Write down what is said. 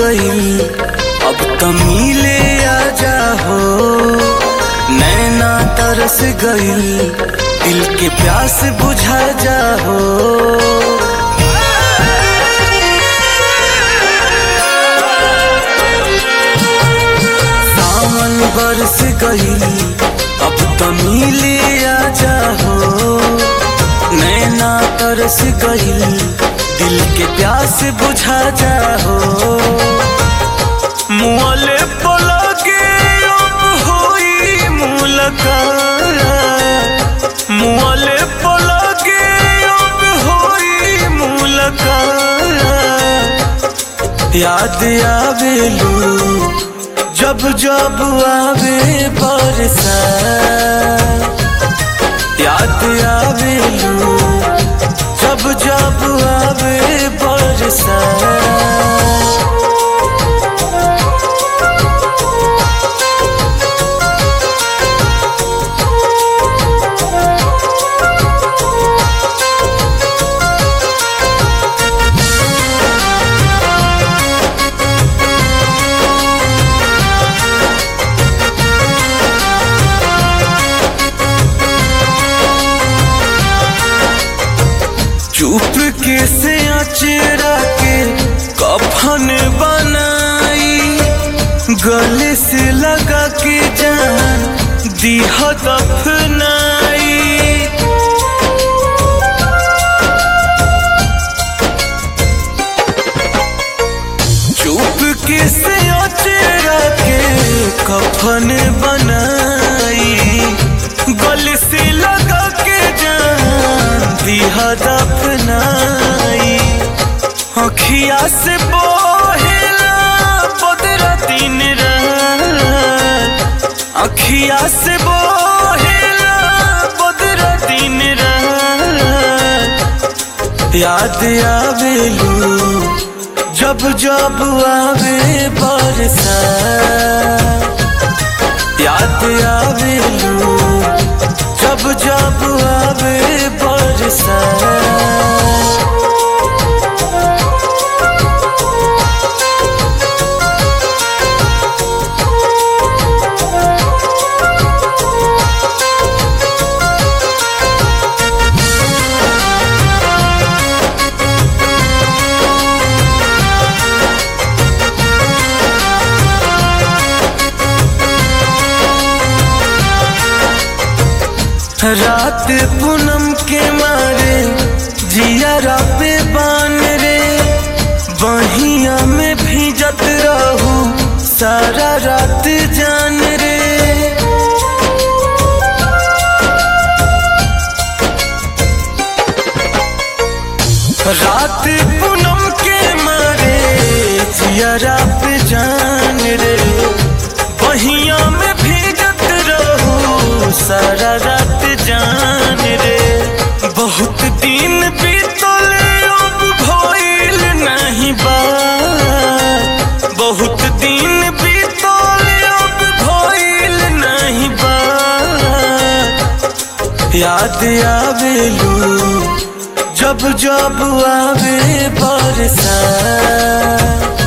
गईल अब त मिले आजा हो नैना तरस गईल दिल के प्यास बुझा जा हो सावन बरस गईल अब त मिले आजा हो नैना तरस गईल दिल के प्यास बुझा जा हो मुआले पलके अब होई मुलाकात मुआले पलके अब होई मुलाकात याद आवेलू जब जब आवे बरसा याद आवेलू जब जब आवे बरसा चुप के से अचेरा के कफन बनाई गले से लगा के जान दीह दफनाई चुप के से अचेरा के कफन बनाई गले से लगा के जान दिहा दफनाई अखिया से बोहेला बदरा दिन रात अखिया से बोहेला बदरा दिन रात याद आवेलू जब जब आवे बरसा याद आवेलू जब जब आवे बरसा रात पूनम के मारे जिया पे बान रे बहिया में भीजत रहू सारा रात जान रे रात पूनम के मारे जिया पे जान रे बहिया में भीजत रहू सारा रात जान रे बहुत दिन बीतले अब भइल नहीं बा बहुत दिन बीतले अब भइल नहीं बा याद आवेलू जब जब आवे बरसा